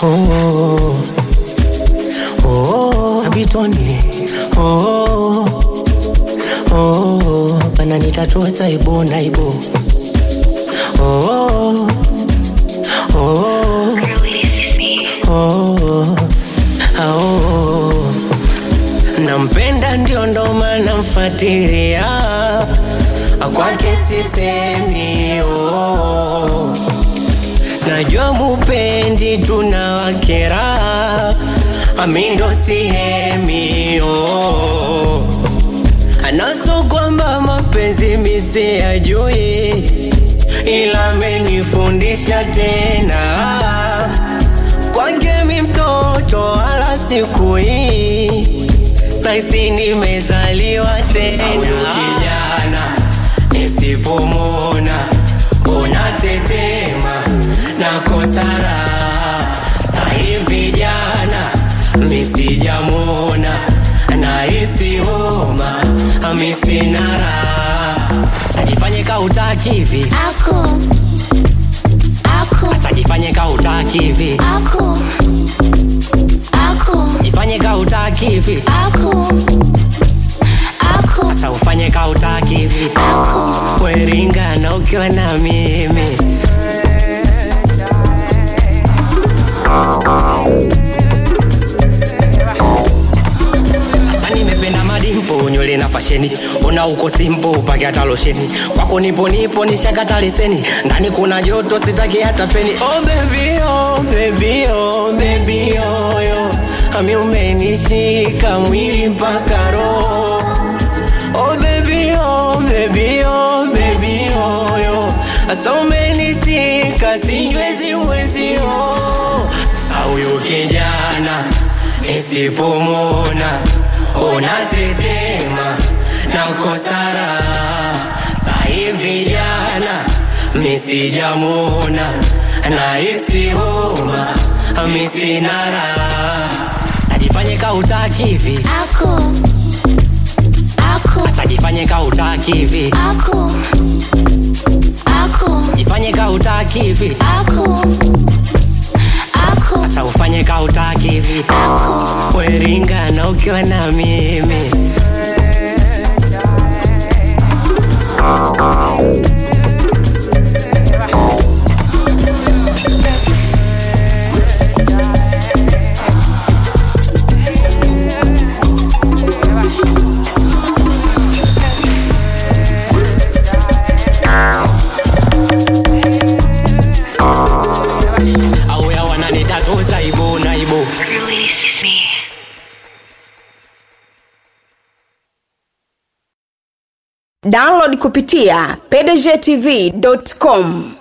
oh, oh, abitoni oh, oh, pananitatua saibo naibo oh, oh, oh, oh, nampenda ndio ndo maana mfatiria kwake sisemi oh. najua mupendi tunawakera amindo sihemi oh. anaso kwamba mapenzi misi ajui ila amenifundisha tena kwake mi mtoto wala siku hii taisi nimezaliwa tena kijana nisipomona unatetema na kosara sahivi jana misijamona nahisi homa misinara sajifanye kautaki hivi Aku, aku, sajifanye kautaki hivi aku, aku, jifanye kautaki hivi aku, aku, sasa ufanye kautaki hivi aku. weringana ukiwa na mimi Sasa nimependa madimpo nywele na fasheni ona uko simpo upake hata losheni kwako nipo nipo nishakata leseni ndani kuna joto sitaki hata feni oh baby oh baby oh baby oh yo ami umenishika mwili mpaka roho oh baby oh baby oh baby oh yo asa umenishika siwezi uwezi oh sa huyo kijana nisipomona unatetema na kosara sahivi jana misijamona nahisi homa misinara sajifanye kautaki hivi Aku, aku, sajifanye kautaki hivi aku, aku, jifanye kautaki hivi aku, aku, sasa ufanye kautaki hivi aku. weringana ukiwa na mimi au ya wananitatuza ibu na ibu download kupitia pdgtv.com